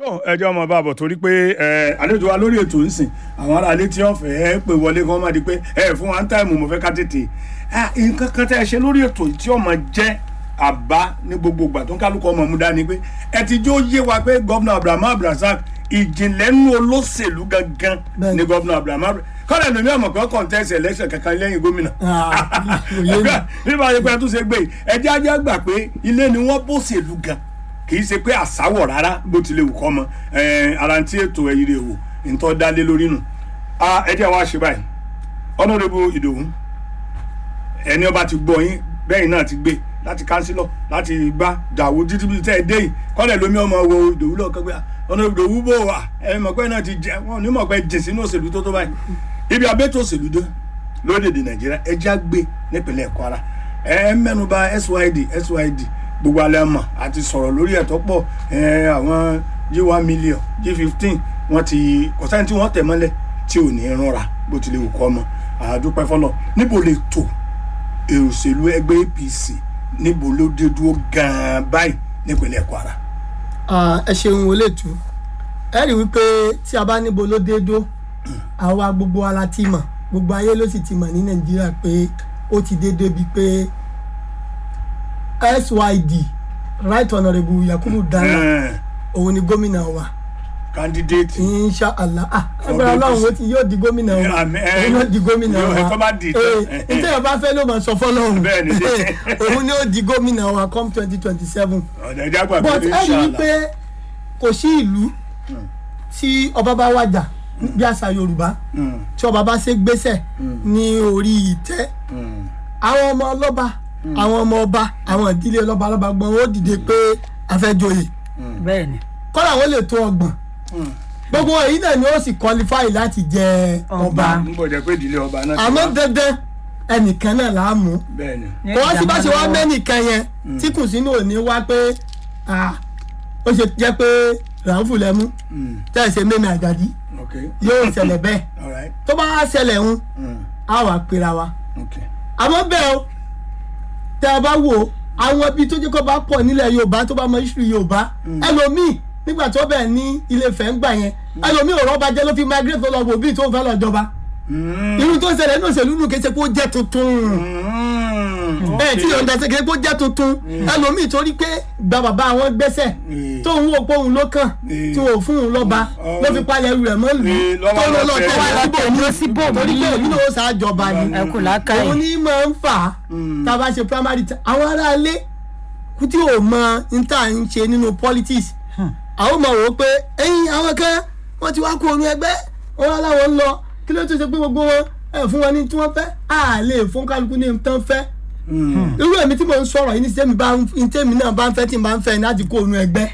tó ẹjọ́ ọmọ bá bọ̀ torí pé ẹ àlejò wa lórí ètò ìsìn àwọn ará ilé tí wọ́n fẹ́ ẹ pè wọlé kí wọ́n má di pé ẹ fún wa ń táìmù mo fẹ́ ká tètè Ah, nǹkan kan tẹ́ ẹ ṣe lórí ètò yìí tí ọmọ jẹ́ àbá ní gbogbo ìgbà tó ń kálukọ ọmọ mú dání pé ẹ ti jó yé wa pé gọ́vnà Abraham Abdulrasaq ìjìnlẹ̀ nínú olóṣèlú gangan Bẹ́ẹ̀ni. ní gọ́vnà Abraham Abdulrasaq kọ́lẹ̀ lómi ọmọ kan contest election kankan lẹ́yìn gómìnà òye mi. nígbà yẹn pé ẹ tún ṣe gbé yìí ẹjẹ ajá gbà pé ilé ni wọ́n bó ṣèlú gan kì í ṣe pé àsáwọ̀ rárá bó tilẹ̀ wù kọ́ mọ ara tí ètò ẹ̀yìn rẹ̀ wò nítọ́ dálé lórí nù ẹjẹ wa ṣe báyìí Honorable Ìdòwú ẹni ọba ti gbọ́ yín bẹ́ẹ̀ náà ti gbé láti kánsílọ̀ láti gbá dàwó títí bí tẹ́ ẹ dé yìí kọ́lẹ̀ lómi ọmọ wo Ìdòwú lọ́ọ́ kẹ́gbẹ́ Honorable Ìdòwú bò wá ẹ mọ̀ pé náà ti jẹ wọn ò ní mọ̀ pé jìn sínú òṣèlú tó tó báyìí ibi abẹ́tò òṣèlú dé lórílẹ̀‐èdè nàìjíríà ẹjẹ́ àgbé nípínlẹ̀ kwara ẹ mẹ́nuba syd syd gbogbo alẹ́ mọ̀ àti sọ̀rọ̀ lórí ẹ̀tọ́ pọ̀ ẹ, àwọn g one million g fifteen wọ́n ti kò sẹ́ni tí wọ́n tẹ̀ mọ́lẹ̀ tí ò ní rúnra bó tilẹ̀ wù kọ́ mọ́ àdúpẹ́ fọlọ́ níbo lè tò èrò òṣèlú ẹgbẹ́ apc níbo ló dé dúró gan-an báyìí nípínlẹ̀ kwara. Ah, ẹ ṣeun wọlé tu ẹ rí wípé tí a bá níbo ló dé dó àwa gbogbo ara ti mọ̀ gbogbo ayé ló sì ti mọ̀ ní nàìjíríà pé ó ti dé débi pé syd right honourable yakubu dara Ẹn, òun ni gómìnà wa candidate insha allah ah agbára ọlọ́run ó ti yóò di gómìnà wa Àmín, ẹ, òun yóò di gómìnà yóò, wa ẹ, tó bá di tán, ẹ, ẹ. ntẹ́yọ̀ bá fẹ́ ló máa sọ fọlọ́run Bẹ́ẹ̀ ni. òun ni ó di gómìnà wa come twenty twenty seven ọ̀dà ẹ̀jẹ̀ àgbà but pé ẹ rí i inshallah. pé kò sí ìlú tí ọba bá wàjà bí àṣà yorùbá Mm, tí ọba bá ṣe gbéṣẹ̀ ní orí ìtẹ́ mm. àwọn ọmọ ọlọ́ba àwọn ọmọ ọba àwọn ìdílé ọlọ́ba ọlọ́ba gbọ́n ó dìde pé àfẹ́jọyè bẹ́ẹ̀ ni kọ́lá wọn lè tó ọgbọ̀n gbogbo èyí náà ni ó sì qualify láti jẹ ọba Ọba. ń bọ̀ jẹ́ pé ìdílé ọba náà ti àmọ́ wá. dandan ẹnìkan náà là á mú bẹ́ẹ̀ ni. ní kò wá sí bá ṣe wá ìjàmbá lọ́wọ́. mẹ́nìkan yẹn tí kù sínú òní wá pé ah, ó ṣe jẹ́ pé ràǹfù lẹ́mú Mm, tẹ́ ẹ̀ ṣe mẹ́mi àjàdí okay yóò ṣẹlẹ̀ bẹ́ẹ̀ all right tó bá wá ṣẹlẹ̀ ń mm, á wà pera wa okay àmọ́ bẹ́ẹ̀ o tẹ́ ẹ bá wò ó àwọn ibi tó jẹ́ kó bá pọ̀ nílẹ̀ yorùbá tó bá mọ ìṣúrí yorùbá ẹlòmíì nígbà tó bẹ̀ ní ilé Ifẹ̀ ń gbà yẹn ẹlòmíì ò rọ́bà jẹ́ ló fi migrate tó lọ wò bíi tó ń fẹ́ lọ jọba Mm, irú tó ń ṣẹlẹ̀ ní òṣèlú nù kéṣe kó jẹ́ tuntun mm, bẹ́ẹ̀ tí okay. yọ̀ǹda ṣe kéṣe kó jẹ́ tuntun ẹlòmíì torí pé gba bàbá àwọn gbẹ́sẹ̀ Mm. tó ń wò pé òun ló kàn Mm. tí ò fún un lọ́ba Oh. ló fi palẹ̀ ẹrù rẹ̀ mọ́ lù Mm, lọ́wọ́ tó lọ lọ lọ́fẹ̀ẹ́. tẹ̀lé Lọ́wọ́ síbò lọ síbò torí pé míì. òun náà ó ṣàjọba ni ẹ kò lákàyè òun ní máa ń fà á Mm. tá a bá ṣe primary ta- àwọn aráalé kú tí ò mọ n tá à ń ṣe nínú politics àwọn máa wò ó pé ẹ̀yin àwọn kan wọ́n ti wá kó onú ẹgbẹ́ wọn wá láwọn ń lọ kí ló tó ṣe pé gbogbo wọn ẹ fún wọn ní tí wọ́n fẹ́ á lè fún kálukú ní tán fẹ́ Mm, irú èmi tí mo ń sọ̀rọ̀ yìí ní sẹ́mi bá ń ní tẹ́mi náà bá ń fẹ́ tí n bá ń fẹ́ ní láti kó onú ẹgbẹ́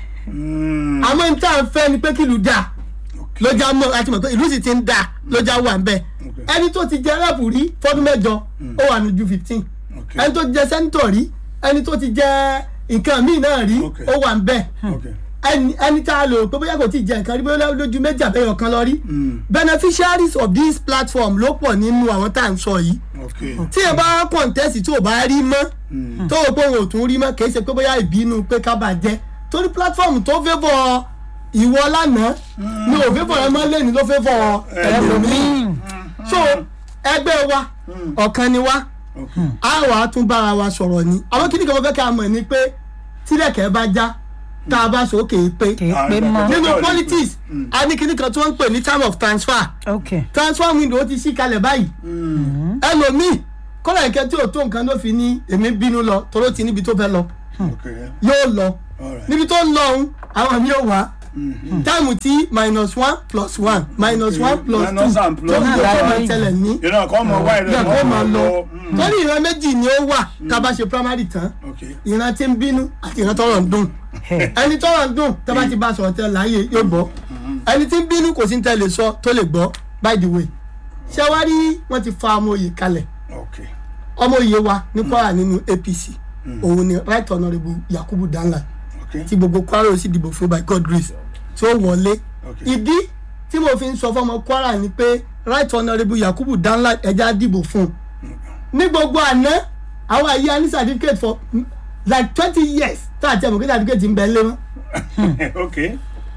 mm, àmọ́ n tá à ń fẹ́ ni pé kí ìlú dà okay. ló já mọ́ àti mọ̀ pé ìlú sì ti ń dà ló já wà ń bẹ̀ Okay. ẹni tó ti jẹ rẹ́pù rí fọ́dún mẹ́jọ ó wà ní ju fifteen Okay. ẹni tó ti jẹ sẹ́ńtọ̀ rí ẹni tó ti jẹ nǹkan míì náà rí Okay. ó wà ń bẹ̀ okay. ẹni ẹni tá a lò pé bóyá kò tí ì jẹ nǹkan rí bóyá lójú méjì àbẹ́yọ̀ kan lọ rí Mm, beneficiaries of this platform ló pọ̀ nínú àwọn tá à ń sọ yìí okay. tí ẹ bá kọ̀ǹtẹ́sì tí ò bá rí mọ́ tó o pé òun ò tún rí mọ́ kì í ṣe pé bóyá ìbínú pé ká bàa jẹ́ torí platform tó favour ìwọ lánàá ni ò favour ẹ mọ́ lẹ́ni ló favour ẹlòmíì so ẹgbẹ́ wa ọ̀kan ni wa Okay. a wà á tún bára wa sọ̀rọ̀ ni àwọn kìnnìkan mo fẹ́ ká mọ̀ ni pé tílẹ̀kẹ́ bá já tá a bá sókè pé kì í Ah, pé ẹ mọ́ bá- nínú politics a ní kìnnìkan tí wọ́n ń pè ní time of transfer ok transfer window ti ṣí kalẹ̀ báyìí Mm, ẹlòmíì kọ́lá ìkẹ́ tí ò tó nǹkan ló fi ní èmi bínú lọ toró ti níbi tó fẹ́ lọ okay. yóò lọ all right. níbi tó ń lọ ọ̀hún àwọn mi ò wá Mm, táìmù tí minus one plus one minus one plus two Minus and plus tó ń two. lọ tó máa tẹlẹ̀ ní ìran kan mọ wá ìran ìgbà tó máa lọ Mm, torí ìran méjì ni ó wà tá a bá ṣe primary tán okay. ìran tí ń bínú àti ìran tọrọ ń dùn ẹni tọrọ ń dùn tó bá ti bá sọ̀rọ̀ tẹ láàyè yóò gbọ́ ẹni tí ń bínú kò sí ní tẹ́lẹ̀ sọ tó lè gbọ́ by the way ṣé wá rí wọ́n ti fa ọmọ òye kalẹ̀ okay. ọmọ òye wa ní Kwara nínú APC òun ni right honourable Yakubu Danla okay. tí gbogbo Kwara ó sì dìbò fún by God grace tí ó wọlé Okay. ìdí tí mo fi ń sọ fọmọ Kwara ni pé right honourable Yakubu Danla ẹja dìbò fún un ní gbogbo àná àwọn àyè a ní certificate for like twenty years tá a ti ẹ̀ mọ̀ pé certificate ń bẹ lé wọn okay. ìgbà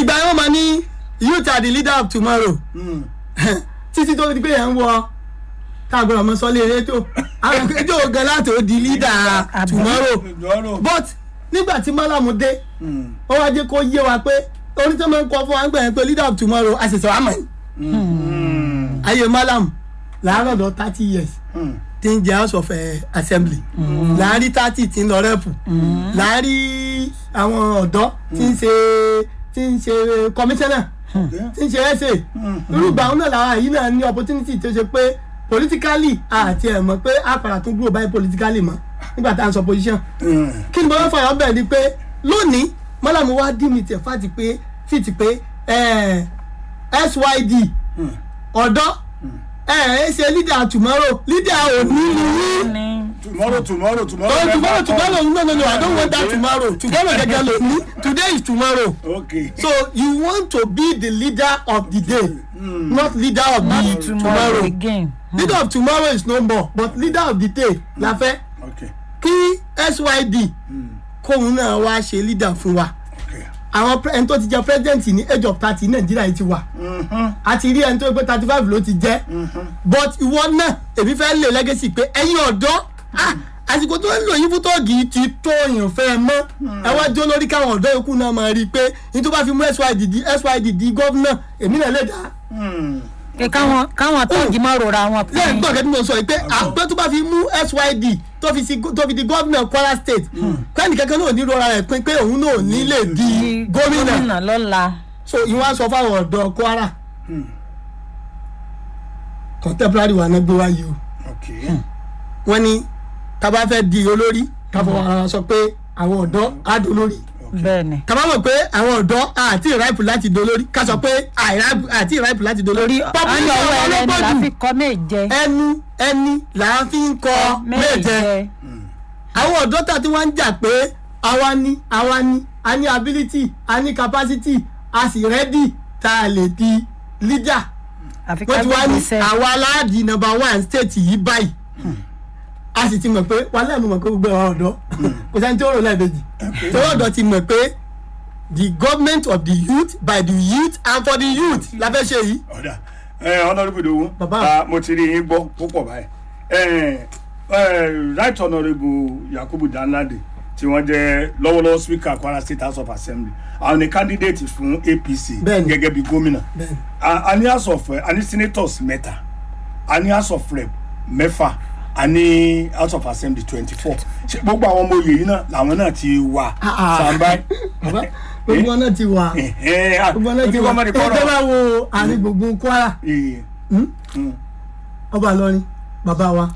ìgbà yẹn wọ́n máa ní youth are the leader of tomorrow Mm. títí tó di pé yẹn ń wọ káàgbọ́n ọmọ sọ́lé rédíò àwọn rédíò gan láti ó di leader Àbí? tomorrow Tomorrow. but nígbà tí málàmù dé Mm. ó wá jẹ́ kó yé wa pé orí tó máa ń kọ fún wa ń gbà yẹn pé leader of tomorrow àṣẹṣẹ wa mọ̀ ní Mm. ayé málàmù làárọ̀ lọ thirty years Mm. tí ń jẹ́ house of eh, assembly láàárín thirty tí ń lọ rẹ́pù láàárín àwọn ọ̀dọ́ tí ń ṣe tí ń ṣe commissioner Okay. tí ń ṣe ẹsẹ irú ìgbà wọn náà làwọn yìí náà ní opportunity tó ṣe pé politically àti ẹ̀ mọ̀ pé àpàrà tún grow by politically mọ́ nígbà tá à ń sọ position Mm. kí ni mo fẹ́ fọyọ́ bẹ̀ ni pé lónìí mọ́làmú wá dí mi tẹ̀ fàtí pé fìtì pé eh, syd Mm. ọ̀dọ́ ẹ̀ ẹ́ ṣe leader tomorrow leader òní ni yín ní Tomorrow, tomorrow, tomorrow. oh never tomorrow come. tomorrow no no no i don't want that Okay. tomorrow tomorrow gẹ́gẹ́ lónìí today is tomorrow. Okay. So you want to be the leader of the day, Mm. not leader of not the tomorrow tomorrow. again. Leader of tomorrow is no more, but leader of the day la fẹ́ Okay. kí SYD Mm. kóun náà wá ṣe leader fún wa. Okay. Àwọn pre- ẹni tó ti jẹ president ní age of thirty Nàìjíríà yìí ti wà. Mhm. A ti rí ẹni tó pé thirty five ló ti jẹ́. Mhm. But ìwọ náà èmi fẹ́ lè legacy pé ẹ̀yin ọ̀dọ́ ah, àsìkò tó ń lò yín fún tóògì ti tó èèyàn fẹ́ mọ́. Ẹ wá jó lórí káwọn ọ̀dọ́ yòókù náà máa rí i pé ní tó bá fi mú SYD di SYD di gómìnà èmi náà lè dá. Mm. pé káwọn káwọn tóògì máa rora wọn lẹ́yìn gbọ́dọ̀ tí mo sọ yìí pé àpẹ́ tó bá fi mú SYD tó fi si tó fi di gómìnà Kwara state kẹ́ni kankan náà ò ní rọra rẹ̀ pín pé òun náà ò ní lè di gómìnà lọ́la. so ìwọ́n á sọ fáwọn ọ̀dọ́ Kwara Mm. contemporary wa náà gbé wáyé o Okay. wọ́n ní tá a bá fẹ́ di olórí ká fọwọ́ ara wa sọ pé àwọn ọ̀dọ́ á di olórí bẹ́ẹ̀ ni. ká má mọ̀ pé àwọn ọ̀dọ́ àti ìráìpù láti di olórí ká sọ pé àìráìpù àti ìráìpù láti di olórí torí ayọ̀ ọwọ́ ẹlẹ́ni la ọlọ́gbọ́dù fi kọ́ méje. ẹnu ẹni là á fi ń kọ méje. àwọn ọ̀dọ́ tà tí wọ́n ń jà pé àwa ni àwa ni a ní ability a ní capacity a sì ready tá a lè di leader àfi wọ́n ká ti wá ní gbèsè. àwa aláàdì number one state yìí báyìí a sì ti mọ̀ pé wà lẹ́nu mọ̀ pé gbogbo àwọn ọ̀dọ́ kò sẹ́ni tí ó rò lẹ́ẹ̀mejì torí ọ̀dọ́ ti mọ̀ pé the government of the youth by the youth and for the youth la fẹ́ ṣe yìí. ọ̀dà ẹ honourable Idowu Bàbá. ah, mo ti rí yín gbọ́ púpọ̀ báyìí ẹ ẹ right honourable Yakubu Danladi tí wọ́n jẹ́ lọ́wọ́lọ́wọ́ speaker Kwara State House of Assembly àwọn ni candidate fún APC Bẹ́ẹ̀ni. gẹ́gẹ́ bí gómìnà Bẹ́ẹ̀ni. a a ní house of a ní senators mẹ́ta a ní house of rep mẹ́fà a ní house of assembly twenty four ṣe gbogbo àwọn ọmọ oyè yìí náà làwọn náà ti wà Ah, ah. sàmbá bàbá gbogbo ọ̀nà ti wà gbogbo ọ̀nà ti wà ọmọdé ẹ tẹ́ kọ́rọ̀ bá wo àárín gbùngbùn Kwara hmm? ọba Ìlọrin bàbá wa.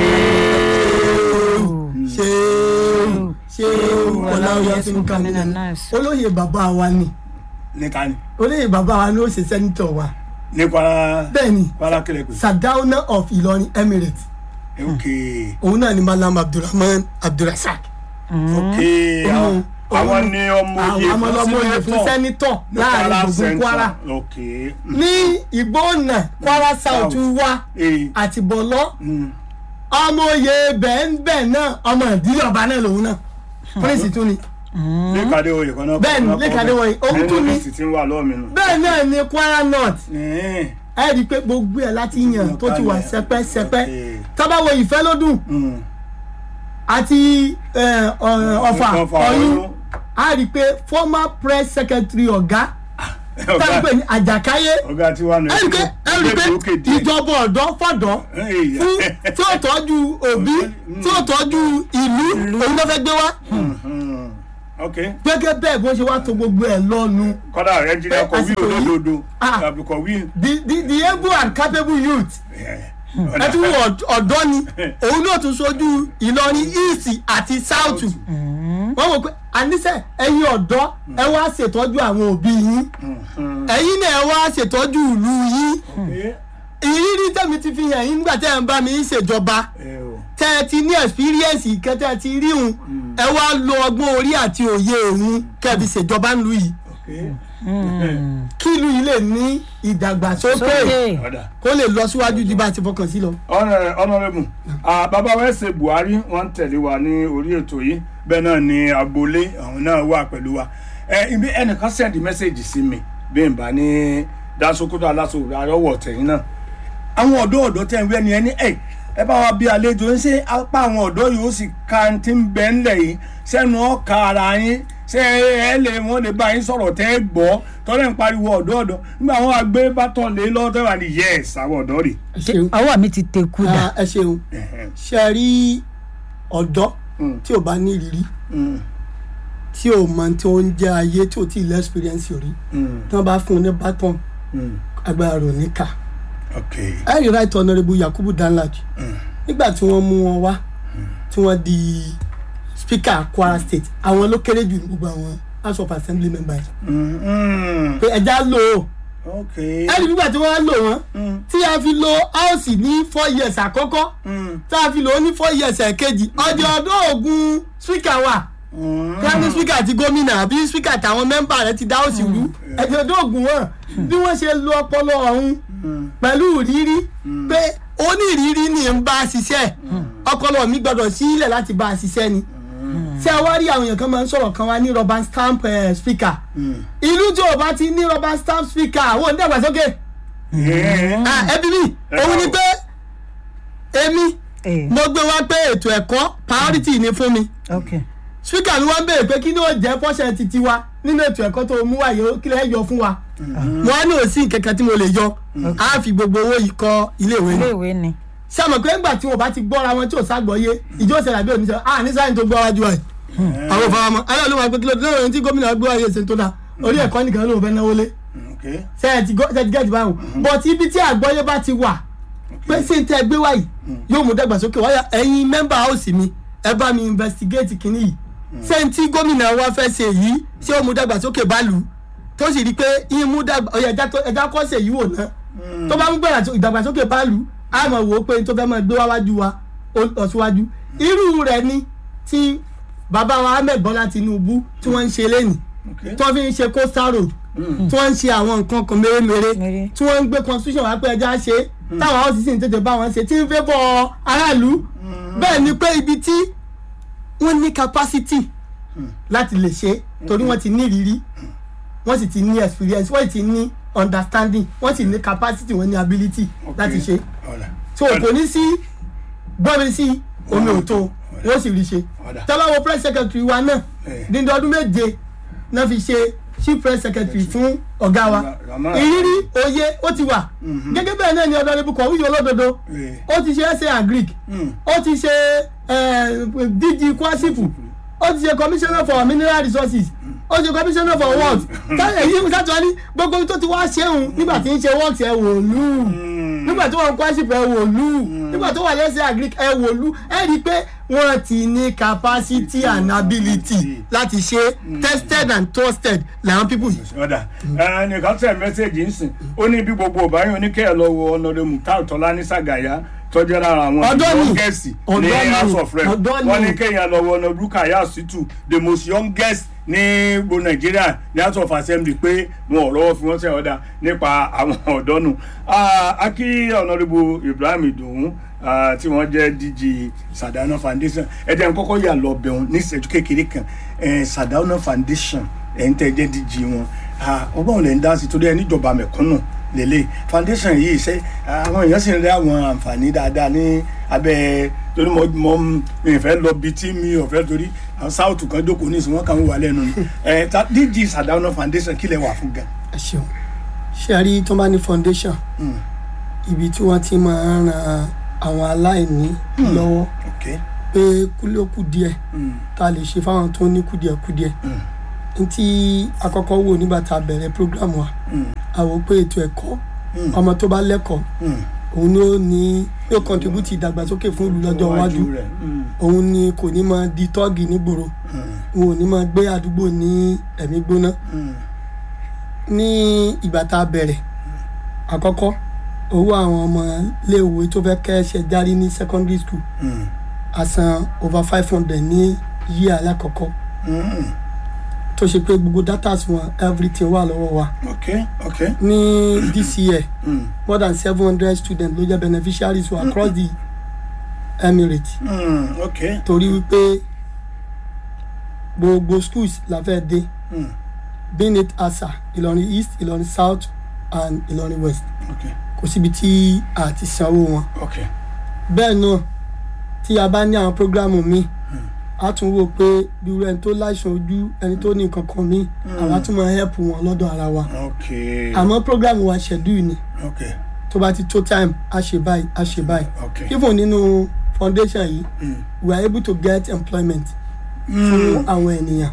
ṣéèrù ṣéèrù ọláwíyá tó ń kà mí olóyè bàbá wa ni níta ni olóyè bàbá wa ni ó ṣe sẹ́nitọ̀ wa ní Kwara bẹ́ẹ̀ ni Kwara kílẹ̀ pé Sardauna of Ìlọrin Emirates ok òun náà ni Malam Abdulrahman Abdulrasaq ok Òun- àwọn òun- ni ọmọ oyè àwọn ọmọ oyè fún sẹ́nitọ̀ ní láàrin gbùngbùn Central. Kwara ok ní Ìgbóònà Kwara South wa ee àti Bọ̀lọ́ mm. ọmọ oyè bẹ́ẹ̀ náà ọmọ ìdílé ọba náà lòun náà prince tún ni lékàdé oyè kan náà Bẹ́ẹ̀ni, Lékàdé oyè, òun tún ní. ní ti ń wà lọ́ọ̀ mi nù. bẹ́ẹ̀ náà ni Kwara North Ẹ̀ẹ́n. ẹ rí i pé gbogbo ẹ̀ láti yàn tó ti wà sẹpẹ́sẹpẹ́ Okay. tábàwọ̀ ìfẹ́ lódùn Mm. àti ẹ, ọ- ọ̀fà Ọ̀fà, ọ̀yún Ọ̀yún. a rí i pé former press secretary ọ̀gá Ọ̀gá- tábìpẹ̀ ní àjàkáyé ọ̀gá tí wà nù. ẹ rí i pé ẹ rí i pé ìjọba ọ̀dọ́ fọ̀dọ́ Ẹ̀yà. fún tí ó tọ́jú òbí tí ó tọ́jú ìlú òun ló fẹ́ gbé wá Mm. ok gẹ́gẹ́ bẹ́ẹ̀ bó ṣe wá tó gbogbo ẹ̀ lọ́nu kọ́dà rẹ̀ jìnnà Ẹ, kọ̀wé àsìkò yìí- olódodo Ah. tàbí kọ̀wé. the the the able and capable youth ẹ tún wọ ọ̀dọ́ ni òun náà tún sojú Ìlọrin east àti south wọ́n wò pé àníṣe ẹ̀yin ọ̀dọ́ ẹ wá ṣètọ́jú àwọn òbí yín ẹ̀yin náà ẹ wá ṣètọ́jú ìlú yín ìrírí tẹ̀mí ti fi hàn yín nígbà tẹ́ ẹ̀ ń bá mi ṣèjọba tẹ́ ẹ ti ní experience ìkẹ́ tẹ́ ẹ ti rí òun ẹ wá lo ọgbọ́n orí àti òye òun kẹ́ ẹ fi ṣèjọba ńlú yìí kí ìlú yìí lè ní ìdàgbàsókè sókè kó lè lọ síwájú ju bá a ti fọkàn sí lọ. honourable bàbá wa ẹsẹ Buhari wọ́n ń tẹ̀lé wa ní orí ètò yìí bẹ́ẹ̀ náà ni agboolé àwọn náà wà pẹ̀lú wa ẹ ibi ẹnìkan sẹ́ndì mẹ́sẹ̀gì sí mi bí n bá ní dasokoto aláṣọ àrọ́wọ̀ tẹ̀yìn náà àwọn ọ̀dọ́ ọ̀dọ́ tẹ̀ ń wẹ́ ni ẹni ẹ̀ ẹ bá wa bí àlejò ń ṣe apá àwọn ọ̀dọ́ yìí ó sì ka ti ń bẹ́ ńlẹ̀ yìí sẹ́nu ọ̀ka ara yín ṣé ẹ lè wọ́n lè bá yín sọ̀rọ̀ tẹ́ ẹ gbọ́ tọ́lẹ̀ ń pariwo ọ̀dọ́ ọ̀dọ́ nígbà wọn àgbé bátọ̀ lé lọ́wọ́ tẹ́ wà ní yẹ́s àwọn ọ̀dọ́ rè. ẹ ṣeun ọwọ́ mi ti teku dà Ah, ẹ ṣeun ṣe rí ọ̀dọ́ Mm. tí ò bá ní ìrírí tí ò mọ tí ó ń jẹ ayé tí ò tí ì lẹ́ experience rí tí wọ́n bá fún un ní baton agbára rò ní ká ok ẹ rí right honourable yakubu danladi nígbà tí wọ́n mú wọn wá tí wọ́n di speaker kwara state àwọn ló kéré jù ní gbogbo àwọn house of assembly members Mm, mm. pé ẹja lò ó ok ẹ rí nígbà tí wọ́n lò wọ́n tí a fi lo house ní four years àkọ́kọ́ Mm, tá a fi lò ó ní four years ẹ̀kejì ọjọ́ ọdún ogun speaker wà mm. prime speaker àti gómìnà àbí speaker àtàwọn mẹ́mbà rẹ̀ ti dá òsì rú ẹ̀jẹ̀ ọdún ogun wọn bí wọ́n ṣe lo ọpọlọ ọ̀hún pẹ̀lú ìrírí pé onírìírí ni ń bá a ṣiṣẹ́ ọpọlọ mi gbọdọ̀ sílẹ̀ láti bá a ṣiṣẹ́ ni ṣé ẹ wá rí àwọn èèyàn kan máa ń sọ̀rọ̀ kan wá ní rubber stamp eh, speaker ìlú tí ò bá ti ní rubber stamp speaker àwọn onídàgbàsókè Yeah. Ah, ẹbí mi òun ni pé èmi Eh, mo gbé wá pé ètò ẹ̀kọ́ priority ni fún mi ok speaker mi wá ń béèrè pé kí ni ó jẹ́ pọ́ṣẹ̀ titi wa nínú ètò ẹ̀kọ́ tó mú wáyé kí lè yọ fún wa mo wá ní òsì kankan tí mo lè yọ á fi gbogbo owó yìí kọ́ iléèwé ni iléèwé ni ṣé àmọ̀ pé ńgbà tí wọn bá ti gbọ́ra wọn tí ò ságbọ́yé ìjọ òṣèlú àbí oníṣẹ́ ah ní sáyẹn tó gbọ́ wájú wa yìí àwọn òfin ọmọ ayé ló máa gbé kílódé lórí ohun tí gómìnà gbé wáyé ṣe tó dáa orí ẹ̀kọ́ nìkan ló ń fẹ́ náwó lé ok ṣe ẹ ti gọ́- ṣe ti gẹ́ẹ̀tì báwọn but ibi tí àgbọ́yé bá ti wà pé ṣé n tẹ́ gbé wáyìí yóò mú dàgbàsókè wáyà ẹ̀yin mẹ́mbà house mi ẹ bá mi investigate kínní yìí ṣé n tí gómìnà wa fẹ́ ṣe yìí ṣé ó mú dàgbàsókè bá lù ú tó sì rí i pé yín mú dàgbà ọ̀yà ẹja tó- ẹja kọ́ ṣe yìí wò ná tó bá mú gbẹ̀rẹ̀ ìdàgbàsókè bá lù ú á mọ̀ wò ó pé tó fẹ́ mọ̀ gbé wá wájú wa ó lọ síwájú irú rẹ̀ ni tí bàbá wa Ahmed Bọ́lá Tinubu tí wọ́n ń ṣe lẹ́nìí ok tí wọ́n fi ń ṣe coastal road tí wọ́n ń ṣe àwọn nǹkan kan mèremère Mère. tí wọ́n ń gbé constitution wá pé ẹja ṣe táwọn house sì ń tètè bá wọn ṣe tí ń fẹ́ bọ́ aráàlú bẹ́ẹ̀ ni pé ibi tí wọ́n ní capacity láti lè ṣe torí wọ́n ti ní ìrírí wọ́n sì ti ní experience wọ́n sì ti ní understanding wọ́n sì ní capacity wọ́n ní ability láti ṣe ọ̀la so kò ní sí gbọ́mi sí omi òtó wọ́n sì rí ṣe Ọ̀dà. tẹ́lọ́wọ́ press secretary wa náà Eh. dídí ọdún méje náà fi ṣe chief press secretary fún ọ̀gá wa Ramara. ìrírí òye ó ti wà gẹ́gẹ́ bẹ́ẹ̀ náà ni ọ̀dọ́rẹ́bù kọ̀wé olódodo Eh. ó ti ṣe ẹsẹ̀ agric Mm. ó ti ṣe eh, dg kwasipu ó ti ṣe commissioner for mineral resources ó ti ṣe commissioner for works táyà yìí sátọ̀ ní gbogbo tó ti wá ṣéun nígbà tí ń ṣe works ẹ̀ wò lù nígbà tó wà ní kwasip ẹ̀ wò lù nígbà tó wà lẹ́sẹ̀ agric ẹ̀ wò lù ẹ̀ rí i pé wọ́n ti ní capacity and ability láti ṣe tested and trusted làwọn people yìí. ọ̀dà ẹnìkan tẹ̀ mẹ́sẹ̀gì ń sìn ó ní bí gbogbo ọ̀báyọ̀ oníkẹ́yẹ̀ lọ wo ọ̀nàdẹ mutar tọ́lá ní sàgàyà tọ́jú lára àwọn Ọ̀dọ́ ni. youngest ní Ọ̀dọ́ ni. house of rep Ọ̀dọ́ ni. wọ́n ní kẹ́yìn lọ wo ọ̀nà rukaya situ the most youngest ní gbogbo nàìjíríà ní house of assembly pé wọn ò rọwọ́ fi wọ́n sẹ́ ọ̀dà nípa àwọn ọ̀dọ́ nù akí ọ̀nàdìbò ibrahim ìdòwú ah, tí wọ́n jẹ́ dg sadana foundation ẹ jẹ́ n kọ́kọ́ yà lọ bẹ̀rùn ní ìṣẹ́jú kékeré kan eh, sadana foundation ẹ̀ ń tẹ́ jẹ́ dg wọn Ah, ọgbọ́n lè ń dá sí torí ẹ níjọba mẹ̀kúnnù lélẹ̀ foundation yìí ṣe àwọn èèyàn sì ń rí àwọn àǹfààní dáadáa ní abẹ́ torí mo mo mi fẹ́ lọ bí tí mi ò fẹ́ torí àwọn south kan jókòó ní ìsìn wọn kàn ń wà lẹ́nu ni ẹ ta dg sadana foundation kí lè wà fún gan. ẹ ṣeun ṣé a rí tó bá ní foundation ibi tí wọ́n ti máa ń ran àwọn aláìní lọ́wọ́ ok pé kúlókù díẹ̀ tá a lè ṣe fáwọn tó ní kùdìẹ̀kùdìẹ̀ n tí àkọ́kọ́ wò nígbà tá a bẹ̀rẹ̀ program wa a wò pé ètò ẹ̀kọ́ ọmọ tó bá lẹ́kọ̀ọ́ òun ni ó ní yóò contribute ìdàgbàsókè fún ìlú lọ́jọ́ iwájú rẹ̀ òun ni kò ní máa di tọ́ọ̀gì nígboro òun ò ní máa gbé àdúgbò ní ẹ̀mí gbóná ní ìgbà tá a bẹ̀rẹ̀ àkọ́kọ́ owó àwọn ọmọ iléèwé tó fẹ́ kẹ́ṣẹ̀ járí ní secondary school a san over five hundred ní yí alákọ̀ọ́kọ́ tó ṣe pé gbogbo data wọn everything wà lọ́wọ́ wa ok ok ní this year more than seven hundred students ló jẹ́ beneficiaries wa across the Emirates Mm, ok torí wípé gbogbo schools la fẹ́ dé being it asa ìlọrin east ìlọrin south and ìlọrin west ok kò síbi tí a ti sanwó wọn ok bẹ́ẹ̀ náà tí a bá ní àwọn programu míì a tún wò pé bí irú ẹni tó láìsàn ojú ẹni tó ní nǹkan kan míì àwa tún máa help wọn lọ́dọ̀ ara wa ok àmọ́ programu wa schedule ni ok tó bá ti tó time a ṣe báyìí a ṣe báyìí ok even nínú foundation yìí Mm. we are able to get employment fún àwọn ènìyàn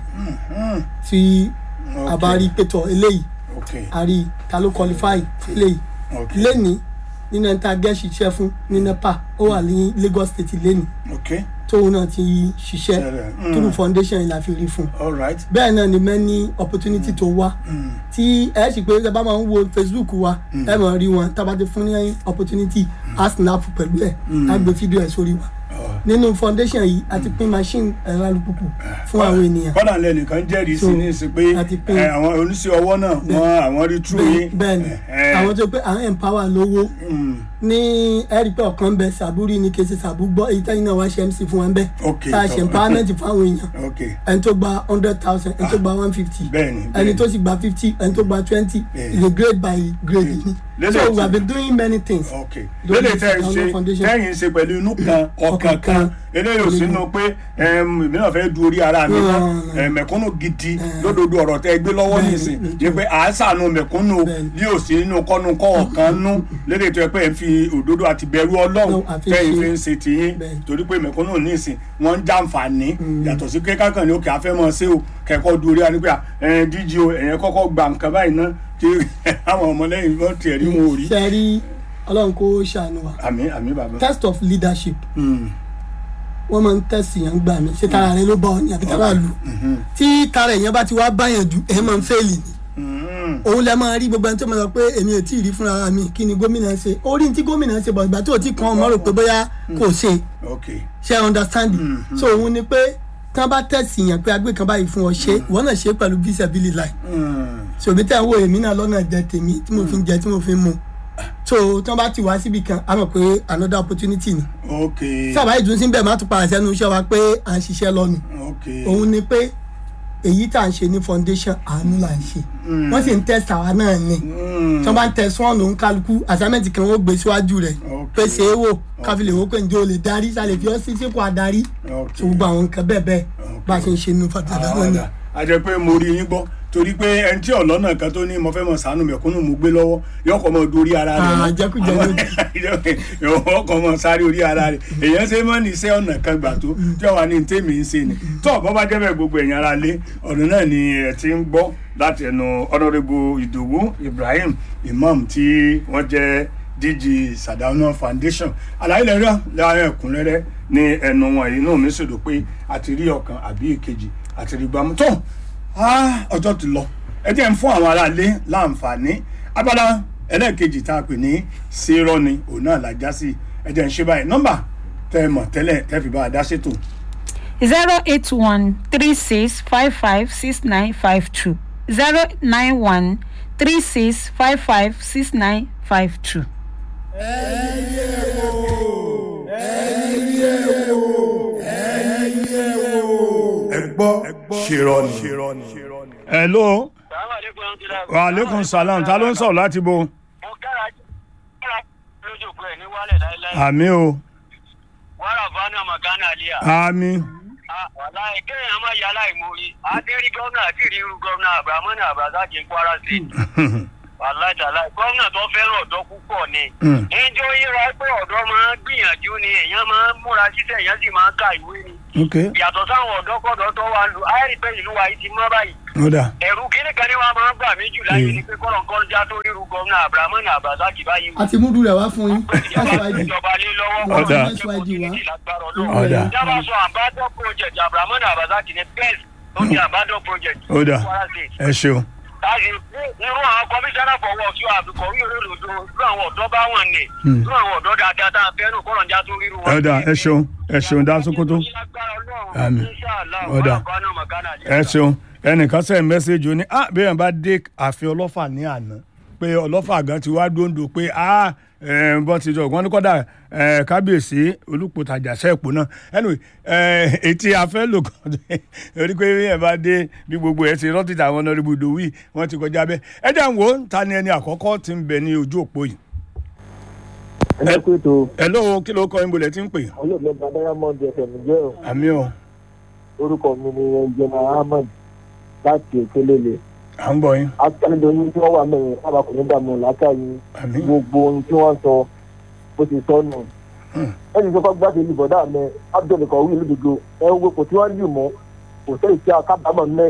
tí a bá rí pétọ eléyìí ok a rí ta ló qualify fún eléyìí ok lẹ́ni nínú ẹni tá a gẹ́ ṣiṣẹ́ fún ní nepa ó wà ní lagos state lẹ́ni ok tóun náà ti ṣiṣẹ́ Ṣẹlẹ̀, mm. through foundation yìí la fi rí fún all right bẹ́ẹ̀ náà ni many opportunity tó wá tí ẹ sì pé ẹ bá máa ń wo facebook wa ẹ máa rí wọn tá a bá ti fún ní opportunity a snap pẹ̀lú ẹ̀ á gbé fídíò ẹ̀ sórí wa nínú foundation yìí a ti pín machine ẹ̀rọ alùpùpù fún àwọn ènìyàn kọ́dà lẹ́nìkan jẹ́rìí sí So, ní ìsìn pé a ti pín- ẹ, àwọn oníṣẹ́ ọwọ́ náà wọ́n àwọn rí tú yín bẹ́ẹ̀ ni ẹ, àwọn tó pé à ń empower lówó mm, ní ẹ̀rí pé ọ̀kan bẹ sàbúrì ní kèsì sàbú gbọ́ èyí tẹ́yìn náà wá ṣe mc fún wọn bẹ́ẹ̀ Ok, tá a ṣe ok. empowerment fún àwọn èèyàn ok ẹni tó gba hundred thousand ẹni tó gba one fifty bẹ́ẹ̀ni ẹni bẹ́ẹ̀ni. tó sì gba fifty ẹni tó gba twenty Yeah. is a grade by grade ni Lélẹ̀ so tí- we have been doing many things ok Lórí lélẹ̀ tẹ́ ẹ Ìdáná ṣe Foundation. tẹ́yìn ṣe pẹ̀lú inú kan ọkàn kan eléyìí ò sínú pé ẹm, èmi náà fẹ́ du orí ara mi mọ́ Mm. ẹ, mẹ̀kúnnù gidi lódodo ọ̀rọ̀ tẹ́ ẹ gbé lọ́wọ́ Bẹ́ẹ̀ni, nísìn mm. ní pé à ń sànù mẹ̀kúnnù Bẹ́ẹ̀ni. ní òsì nínú kọ́nu kọ́ ọ̀kan nú lélẹ̀ tó yẹ pé ẹ ń fi òdodo àti bẹ̀rù ọlọ́run No, àfi tẹ́yìn ṣe- fi ń ṣe tiyín Bẹ́ẹ̀ni. torí pé mẹ̀kúnnù nísìn wọ́n ń jàǹfààní yàtọ̀ sí pé kákan ní òkè afẹ́ mọ́ sí o kẹ́kọ̀ọ́ du orí ara ní pé ẹ̀ díje o ẹ̀yẹn kọ́kọ́ gba nǹkan báyìí ná kí àwọn ọmọlẹ́yìn wọn tiẹ̀ rí wọn ò rí ṣe rí ọlọ́run kó ṣàánú wa àmì àmì bàbá. test of leadership Mm. wọ́n máa ń tẹ̀sí yẹn gbà mí ṣé tara rẹ ló bá ọ ní àbí tara lù tí tara èèyàn bá ti wá báyàn jù ẹ̀ máa ń fẹ́ẹ̀lì ni Mm. òun lẹ máa rí gbogbo ẹni tó máa sọ pé èmi ò tí ì rí fúnra mi kí ni gómìnà ṣe orí tí gómìnà ṣe bọ̀ ìgbà tó ti kàn ọmọ rò pé bóyá kò ṣe ok ṣe understand so òun ni pé tí wọ́n bá tẹ̀sí yàn pé agbé kan báyìí fún ọ ṣe ìwọ náà ṣe pẹ̀lú visibility line Mm. ṣòbí tẹ̀ ń wo èmi náà lọ́nà jẹ tèmi tí mo fi ń jẹ tí mo fi ń mu so tí wọ́n bá ti wá síbi kan a mọ̀ pé another opportunity ni ok sábà ìdúnsí bẹ́ẹ̀ má tún padà sẹ́nu iṣẹ́ wa pé à ń ṣiṣẹ́ lọ́nu ok òun ni pé èyí tá à ń ṣe ní foundation àánú là ń ṣe wọ́n sì ń test àwa náà ni Mm. tí wọ́n bá ń test wọn lòún kálukú assignment kan ó gbé síwájú rẹ̀ Ok. pé ṣe é wò káfílẹ̀ wò pé ǹjẹ́ o lè darí sálẹ̀ fi ọ́ sí sípò adarí ok tó gbogbo àwọn nǹkan bẹ́ẹ̀ bẹ́ẹ̀ bá a ṣe ń ṣe nínú foundation náà ni. ọ̀dà a jẹ́ pé mo rí yín gbọ́ torí pé ẹni tí ọ̀lọ́nà kan tó ní mo fẹ́ mọ̀ sànù mẹ̀kúnnù mo gbé lọ́wọ́ yóò kọ́ mọ dorí ara rẹ̀ Ah, jẹkújẹ yóò kọ́ mọ sáré orí ara rẹ̀ èèyàn ṣe mọ́ ní iṣẹ́ ọ̀nà kan gbà tó tí wàá ní tèmi ń ṣe ni tó ọ̀bọ bá jẹ́ bẹ́ẹ̀ gbogbo ẹ̀yàn ara lé ọ̀nà náà ni ẹ̀ ti ń gbọ́ láti ẹnu honourable ìdòwú ibrahim imam tí wọ́n jẹ́ dg sadauna foundation àlàyé lẹ́rọ láàrin ẹ̀kúnrẹ́rẹ́ ní ẹnu wọn yìí náà mi sì rò pé àti rí ọ̀kan àbí èkejì àti rí gbàmú tó Ah, ọjọ́ ti lọ ẹ jẹ́ ń fún àwọn aráalé láǹfààní abala ẹlẹ́ẹ̀kejì tá a pè ní ṣèrọ ni òun náà la já sí ẹ jẹ́ ń ṣe báyìí nọ́mbà tẹ́ ẹ mọ̀ tẹ́lẹ̀ tẹ́ fi bá a dá ṣètò zero eight one three six five five six nine five two zero nine one three six five five six nine five two. ẹ gbọ́ ṣèrọ ni. hello wa aleykum salam ta ló ń sọ̀rọ̀ láti bo mo kára kára lójú pé ní wálẹ̀ láéláé àmì o wàrà fana magana aliya àmì wàlá kéèyàn má yà láìmórí adérí gómìnà àti ìrírú gómìnà abdulhamid abdulhaki kwara state wàlá ìtàlá gómìnà tó fẹ́ràn ọ̀dọ́ púpọ̀ ni Mm. ẹjọ́ yíra pé ọ̀dọ́ máa ń gbìyànjú ni èèyàn máa ń múra síṣẹ́ èèyàn sì máa ń ka ìwé ni ok yàtọ̀ sáwọn ọ̀dọ́kọ̀dọ́ tó wà lù áyẹ̀rì pé ìlú wa yìí ti mọ́ báyìí ó dà ẹ̀rù kíní kan ní wàá máa ń gbà mí jù láyé Mm. ni pé kọ́lọ̀kọ́lọ́jà tó ríru gómìnà abdulhamid abdulhaki báyìí wò àti múdù rẹ̀ wá fún yín ìjọba SYD ìjọba lé lọ́wọ́ Ọ̀dà. Ọ̀dà. ìjọba sọ àbádọ́ project abrahamu abazaki ní best tó ti àbádọ́ project. ó dà Kwara State. ẹ ṣeun láti irú àwọn komisanna for work yóò àbíkọ̀ wí olódodo irú àwọn ọ̀dọ́ bá wọn ní irú àwọn ọ̀dọ́ dáadáa tá a fẹ́ nù kọ́rọ̀ njá tó ríru wọn. ẹ dà ẹ ṣeun ẹ ṣeun dá sókótó Àmín. Ọ̀dà. ẹ ṣeun ẹnìkan sẹ́yìn mẹ́sẹ̀gì ó ní ah bí èèyàn bá dé ààfin ọlọ́fà ní àná pé ọlọ́fà gan ti wá dóńdó pé a bọ́n ti jọ wọ́n ní kọ́dà eh, kábíyèsí olùpòtàjà sẹ́ẹ̀pù náà anyway eh, etí afẹ́ lò kàn torí pé ẹ bá dé bí gbogbo ẹ ti rántí tàwọn ọ̀nàrẹ́bù ìdòwì wọ́n ti kọjá bẹ́ẹ̀ ẹ jẹ́ ń wò ó ta ni ẹni àkọ́kọ́ ti ń bẹ ní ojú òpó yìí ẹ kú ètò ẹ lóo kí ló kọ yín bolẹ̀ tí ń pè olóògbé diamond fm jẹ́ o àmì ọ̀ orúkọ mi ni ẹnjẹmọ ahmed láti èkélélè à ń gbọ́ yín akérèdọ́lù tí wọ́n wà mẹ́rin kábàkùnrin dààmú làákàyè àmì gbogbo ohun tí wọ́n sọ bó ti sọ nù. ẹnì kan fọ́n gbàgbé ní bọ̀dá mi abdul kọ̀wé lódodo ẹ wo kò tí wọ́n lù mọ́ kò sẹ́yìn tí a kábàámọ̀ mẹ́.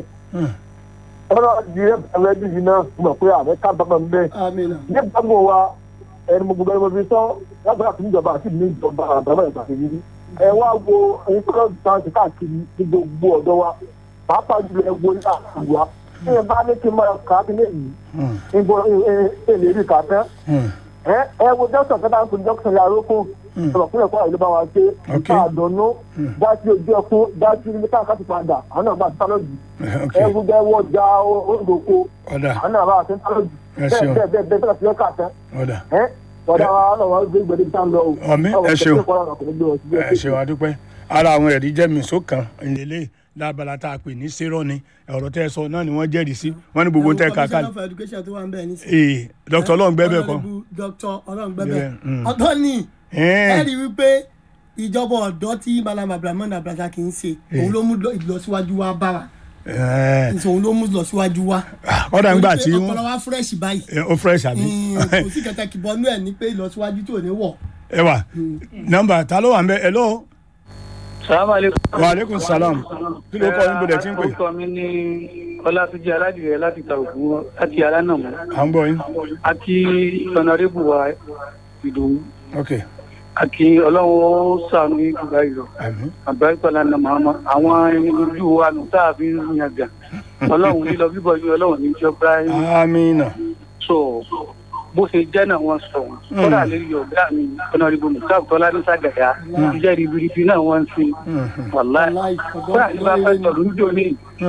ẹ̀rọ di ẹ̀rọ ẹbí yìí náà mọ̀ pé àmẹ́ kábàámọ̀ mẹ́. amina ní gbàgbọ́ wa ẹni mo gbogbo ẹni mo fi sọ lágbára fún ìjọba àti ìlú ìjọba àbámọ̀ ìgbà kejì rí. ẹ wá wo ẹni tó lọ sàn sí káàkiri ní gbogbo ọ̀dọ́ wa pàápàá jùlọ ẹ wo ní àkùwà tí ẹ bá ní kí n máa kà á bí lẹ́yìn níbo ẹ lè rí kà á tán ẹ ẹ wo dókítà kẹta ń pè ní dókítà yàrá ó kún ọ̀rọ̀ fún ẹ̀kọ́ àìlú bá wa ṣe Ok. ìta àdánù dájú ojú ẹkún dájú ilé káàkiri ti padà àwọn náà bá ti sálọ́jì ok ẹ wo jẹ́ wọ́n já oúnjẹ ọ̀dà àwọn náà bá ti sálọ́jì Ẹ bẹ́ẹ̀ ṣeun. bẹ́ẹ̀ bẹ́ẹ̀ bẹ́ẹ̀ bẹ́ẹ̀ bẹ́ẹ̀ kà tán ọ̀dà ẹ tọ́da wa náà wọ́n gbé gbèdé tá ń lọ o. Àmín, ẹ ṣeun. ṣeun. ẹ ṣe wá dúpẹ́ ara àwọn ẹ̀rí jẹ́ mìíṣó kan ìlélẹ̀ lábala tá a pè ní sírọ́ ni ọ̀rọ̀ tẹ́ ẹ sọ náà ni wọ́n jẹ́rìí sí wọ́n ní gbogbo tẹ́ ẹ kà commissioner kálẹ̀ for education tó wà ń bẹ̀ ní sí. ee dr ọlọ́ngbẹ́bẹ̀ kan Honourable Dr. ọlọ́ngbẹ́bẹ̀ Bẹ́ẹ̀, mm. ọ̀tọ̀ ni ẹ Ẹ̀ẹ́n, rí i wípé ìjọba ọ̀dọ́ tí malam abdulrahman abdulrahman kì í ṣe òun ló mú lọ- ìlọsíwájú wa bá wa ẹ̀ẹ́n. òun ló mú ìlọsíwájú wa. kọ́dà ń gbà tí Torí pé wọ́n ọpọlọ wa fresh báyìí ẹ, ó fresh àbí kò sí kẹtẹ kìbọnú ẹ ní pé ìlọsíwájú tí ò ní wọ̀. ẹ wà nọ́mbà ta ló wà ń bẹ ẹ lọ́wọ́ sàlámàlẹ́kùn. wa aleykum salam kí ló kọ́ yín bọ̀dẹ̀ tí ń pè orúkọ mi ní ọlátúnjì aládìrẹ láti ta ògùn láti alánàmú à ń gbọ́ yín àti ọ̀nàrẹ́bù wa ìdòwú ok àti ọlọ́run ó sànú ìgbà ìlọ àmín àgbáríkọ lánàá màmá àwọn ẹni ojú wa nù tá a fi ń yan gà ọlọ́run lílọ bíbọ̀ ní ọlọ́run ní ìjọba amina so bó ṣe jẹ́ náà wọ́n sọ wọn kódà lè yọ ọ̀gá mi ọ̀nàrẹ́bù mùsàlù tọ́lá ní sàgàyà iṣẹ́ ribiribi náà wọ́n ń sin wàláì Wàláì, kódà ní bá pẹ́ tọ̀lú níjó ní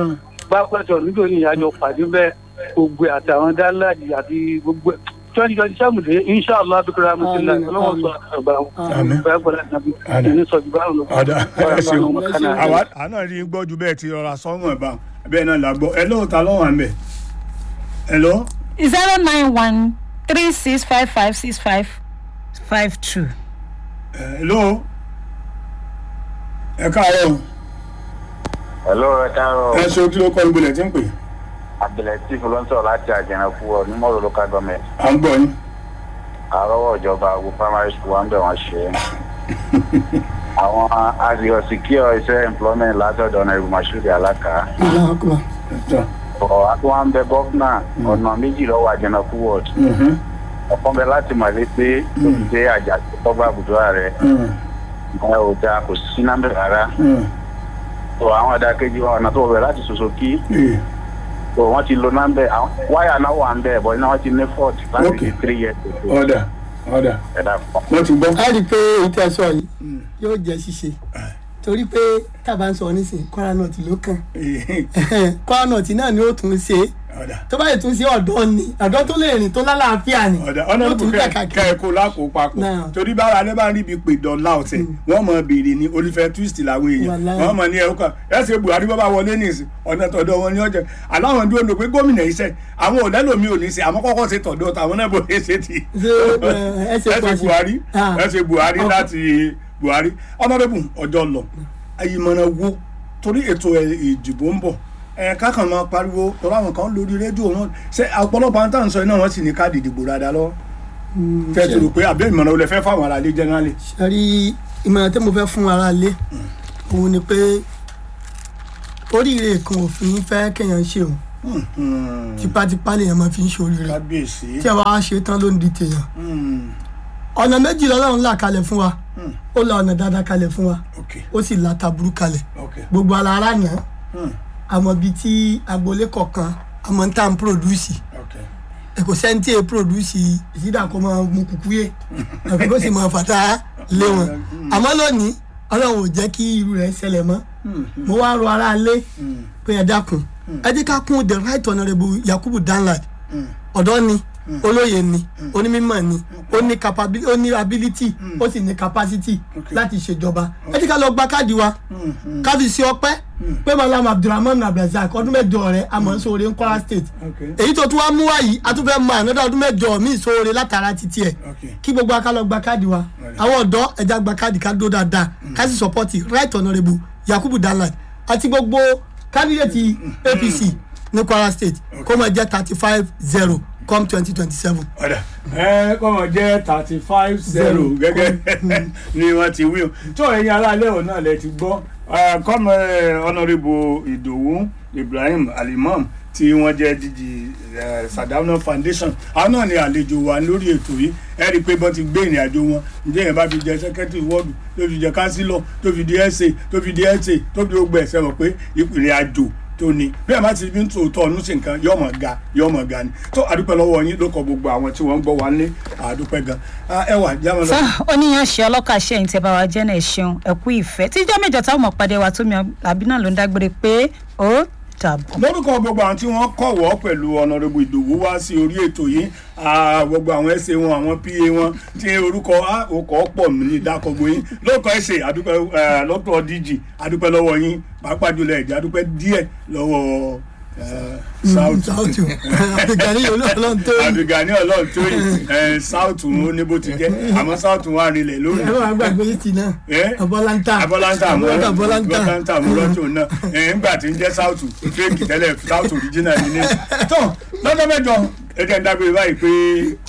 bá pẹ̀tọ̀ níjó ní ìyájọ́ pàdé bẹ́ẹ̀ gbogbo ẹ̀ àtàwọn dáláàjì àti gbogbo ẹ̀ twenty twenty seven de inshallah abikura amusila Àmín, ọlọ́wọ́ sọ àgbà Àmín. bẹ́ẹ̀ gbọ́dọ̀ nàbí Àmín. ẹni sọ jù báwọn lọ. ọ̀dà ẹ ṣeun Àmín. àwa àná rí gbọ́ ju bẹ́ẹ̀ ti rọra sọ́mọ̀ ẹ̀ bá bẹ́ẹ̀ náà là gbọ́ ẹ lọ́wọ́ ta lọ́wọ́ à ń bẹ̀ ẹ lọ́ zero nine one three six five five six five five two. ẹ lọ́wọ́ ẹ káàárọ̀ Hello, ẹ káàárọ̀. ẹ ṣe kí ló kọ́ yín bọ̀dẹ̀ tí ń pè Abdulatif ló ń sọ̀rọ̀ láti Àjẹnàkú ọ ní Mọ́rọ̀ local government. à ń gbọ́ yín Àrọ́wọ́ ìjọba àgbo primary school wa ń bẹ̀ wọ́n ṣe é. Àwọn àgbẹ̀ secure iṣẹ́ employment látọ̀dọ̀ ọ̀nà ìlú Mashood Alaka. Allahu Akbar. Tọ́. Ọ̀ àti wọn bẹ gọ́fúnà ọ̀nà méjì lọ́wọ́ Àjẹnàkú ward. Mhm. Ọ̀kan bẹ láti mọ̀lé pé ó ti dé àjà tọ́gbà àbùdó ààrẹ. Mm. Ẹ ò dáa kò sí námbẹ̀ rárá. Mm. Ọ̀ àwọn àdàkejì wa ọ̀nà tó bẹ̀ láti Sosoki. Ee. Ọ̀ wọ́n ti lo námbẹ̀ àwọn wáyà náà wà ń bẹ̀ bọ̀ iná wọ́n ti ní fort láti Okay. three years ago. ọ̀dà ọ̀dà Ẹ̀dá kan. wọ́n ti gbọ́ a rí i pé èyí tẹ́ ẹ sọ yìí yóò jẹ́ ṣíṣe torí pé tábà ń sọ nísìnyí kwara nọọtì ló kàn Ee. kwara nọọtì náà ni ó tún ṣe é ọ̀dà tó bá yẹ tún ṣe ọ̀dọ́ ni ọ̀dọ́ tó lè rìn tó lálàáfíà ni ọ̀dà ọ̀nà ó ìbò tún kẹ́ kàkàkì ẹ kó lákòó papọ̀ Náà. torí bára alẹ́ bá ń ríbi pè dọ̀la ọ̀sẹ̀ wọ́n mọ̀ béèrè ní olùfẹ́ twist làwọn èèyàn Wàláhì. wọ́n mọ̀ ní ẹ̀rọ kan ẹ̀sẹ̀ buhari bá bá wọlé ní ìsìn ọ̀nà tọ̀dọ̀ wọn ní ọjà aláwọn dúró lò pé gómìnà iṣẹ́ àwọn ò lẹ́lòmí ò ní ṣe àmọ́ kọ́kọ́ ṣe tọ̀dọ̀ tàwọn náà bò ṣe ṣe ti Ṣé, ẹ, ẹ ṣe ẹ̀sẹ̀ pọ̀ sí? buhari Ah. ẹ̀sẹ̀ buhari Ọkọ. láti buhari ọ̀nàdẹ́bù ọjọ́ lọ ìmọ̀ràn wo torí ètò ẹ̀ ìdìbò ń bọ̀ ẹ̀ kákan máa pariwo tọ́lá àwọn kan lórí rédíò wọn ṣe ọ̀pọ̀lọpọ̀ àwọn táwọn sọ iná wọn sì ní káàdì ìdìbò dáadáa lọ́wọ́ tẹ́ ti rò pé àbẹ́ ìmọ̀ràn olè fẹ́ fáwọn aráalé jẹ́nálì. sẹ́rí ìmọ̀ràn tí mo fẹ́ fún ara lé òun ni pé oríire kan òfin fẹ́ kéèyàn ṣe òun tipátipá lèèyàn máa fi ń ṣe oríire kábíyèsí. tí ẹ bá ṣe tán ló ń di tèèyàn Hmm, ọ̀nà méjì lọ́lọ́run là kalẹ̀ fún wa ó la ọ̀nà dáadáa kalẹ̀ fún wa ok ó sì la taburú kalẹ̀ ok gbogbo ara ara nà Hmm, àmọ́ bíi tí agboolé kọ̀ọ̀kan àmọ́ ń tà ń pòròdúsì ok kò sẹ́ni tí e pòròdúsì ìsídà kó máa mú kúkú yé àfi kó sì máa fàtà lé wọn àmọ́ lónìí ọlọ́run ò jẹ́ kí irú rẹ̀ ṣẹlẹ̀ mọ́ mo wá rọ ara lé pé ẹ dákun ẹ jẹ́ ká kún the right honourable yakubu danlad ọ̀dọ́ ni olóye ni onímọ̀ ni ó ní capability ó ní ability ó sì ní capacity láti ṣèjọba ẹ ti ká lọ gba káàdì wa ká fi ṣe ọpẹ́ pé malam abdulrahman abdulrasaq ọdún mẹ́jọ rẹ̀ àmọ́ sóore ń Kwara state Okay. èyí tó tún wá mú wá yìí a tún fẹ́ mọ ànádà ọdún mẹ́jọ míì sóore látara títí ẹ̀ Okay. kí gbogbo aká lọ gba káàdì wa àwọn ọ̀dọ́ ẹja gba káàdì ká dó dáadáa ká sì sọpọ́tì right honourable yakubu danlad àti gbogbo candidate apc ní kwara state kó máa jẹ́ thirty five zero come twenty twenty seven. ọ̀dà ẹ kọ́mọ jẹ́ thirty five zero gẹ́gẹ́ ni wọ́n ti wí o tó ẹ̀yin aráalé ọ̀ náà lẹ ti gbọ́ kọ́mọ ọ̀nàrẹ́bù ìdòwú ibrahim alimam tí wọ́n jẹ́ dídì sadauna foundation àwọn náà ni àlejò wa lórí ètò yìí ẹ rí i pé bọ́n ti gbé ìrìn àjò wọn ǹjẹ́ yẹn bá fi jẹ sẹ́kẹ́tì wọ́ọ̀dù tó fi jẹ kánsílọ̀ tó fi di ẹ̀sẹ̀ tó fi di ẹ̀sẹ̀ tó fi gbogbo ẹ̀sẹ̀ mọ̀ pé ìrìn àjò tó ní bí ẹ má ti fi ń tòótọ́ ọdún sí nǹkan yọ ọmọ ga yọ ọmọ ga ni tó àdúpẹ́ lọ́wọ́ yín ló kọ gbogbo àwọn tí wọ́n ń gbọ́ wa ní àdúpẹ́ gan ẹ wà jámọ́ lọ. sá oníyan ṣe ọlọ́kà ṣe ẹ̀yìn tí ẹ bá wa jẹ́ náà ẹ ṣeun ẹ kú ìfẹ́ tíjọ́ mẹ́jọ táwọn ọmọ pàdé wa tómi àbí náà ló ń dágbére pé ó dàbọ̀. lórúkọ gbogbo àwọn tí wọ́n kọ̀wọ́ pẹ̀lú ọ̀nàrẹ́bù ìdòwú wá sí orí ètò yìí ah, gbogbo àwọn ẹsẹ̀ wọn àwọn pa wọn tí orúkọ ah, orúkọ pọ̀ mí ní ìdákọ̀gbó yín lórúkọ ẹsẹ̀ àdúpẹ́ eh, lọ́tọ̀ dg àdúpẹ́ lọ́wọ́ yín pàápàá jùlọ ẹ̀jẹ̀ àdúpẹ́ díẹ̀ lọ́wọ́ eh, south south abdulgani olóòlóhùn tó yìí àbígàní ọlọ́run tó yìí south ó ní bó ti jẹ́ àmọ́ south wà rinlẹ̀ lórí ẹ bá gbàgbé yìí náà Eh? abọ́láńtà abọ́láńtà abọ́láńtà abọ́láńtà abọ́láńtà múlọ́tò náà ẹ̀ ńgbà tí ń jẹ́ south fake tẹ́lẹ̀ south original ni ní. tó lọ́jọ́ mẹ́jọ ẹ jẹ́ ń dábìrì báyìí pé